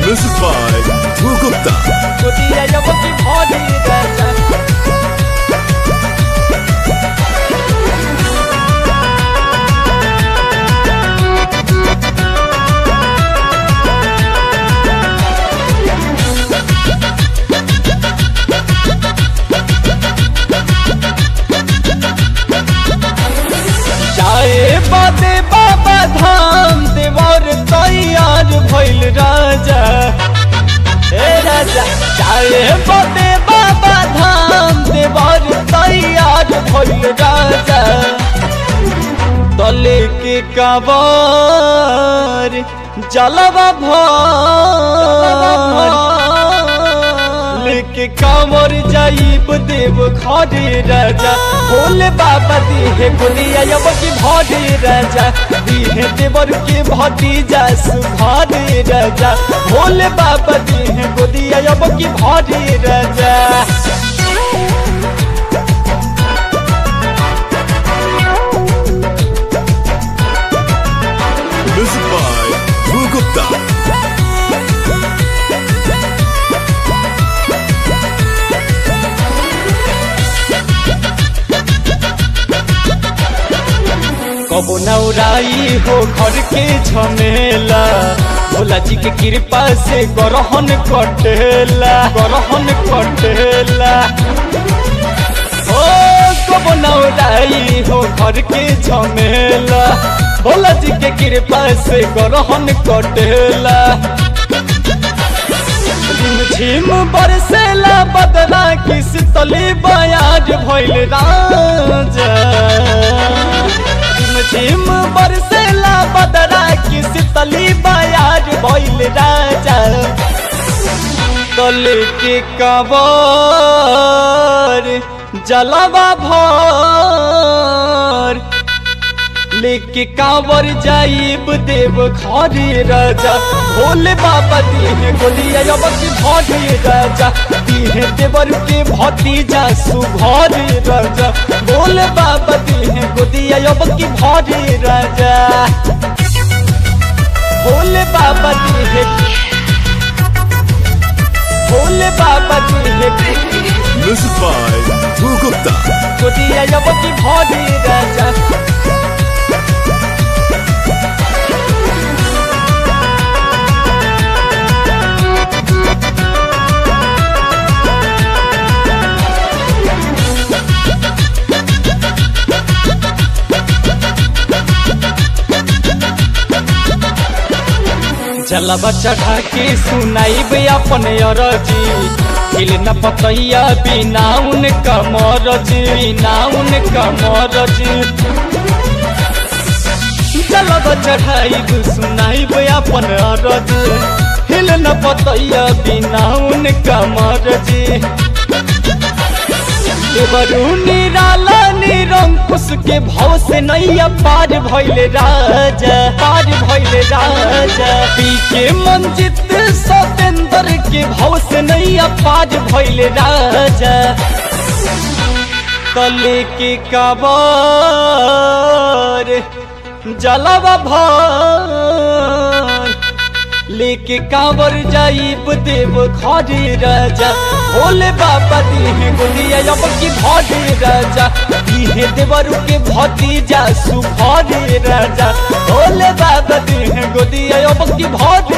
Music by Dhruv Gupta. गोदिया जब की भरी राजा जाए बादे बाबा धाम देवर तैयार भइल राजा हे राजा जाए बादे बाबा धाम देवर तैयार भइल राजा तले के काबर जलवा भर लेके कामर जाइब देव घरे राजा भोले बाबा दिहे बोलिया अब की भरे राजा दिहे देवर के भतीजा सुभारे राजा भोले बाबा दिहे गोदिया अब की भरे राजा Music by Dhruv Gupta. कबो नौराई हो घर के झमेला भोला जी के कृपा से गरहन कटेला गरहन कटेला ओ कबो नौराई हो घर के झमेला भोला जी के कृपा से गरहन कटेला झिम बरसेला बदला किस तले बयाज भइल राजा झिम बरसेला बदला किस तले बयाज भइल राजा तले के कबर जलवा भर लेके कांवर जाइब देव घरे राजा भोले बाबा दिहे गोलिया अब की भरे राजा दिहे देवर के भतीजा सुभरे राजा भोले बाबा दिहे गोदिया अब की भरे राजा भोले बाबा दिहे भोले बाबा दिहे Music by Dhruv Gupta. गोदिया अब की भरे राजा जलवा चढ़ा के सुनाइब अपन अरजी हिल न पतैया बिना उन कमरजी बिना उन कमरजी जलवा चढ़ाइब सुनाइब अपन अरजी हिल न पतैया बिना उन कमरजी देवरू निराला निरंकुश के भाव से नैया पार भइले राजा पार भइले राजा पी के मंजित सतेंद्र के भाव से नैया पार भइले राजा तले के काबर जलवा भर लेके कांवर जाइब देव घरे राजा भोले बाबा दिहे गोलिया अब की भरे राजा दिहे देवर के भतीजा सुभरे राजा भोले बाबा दिहे गोदिया अब की भरे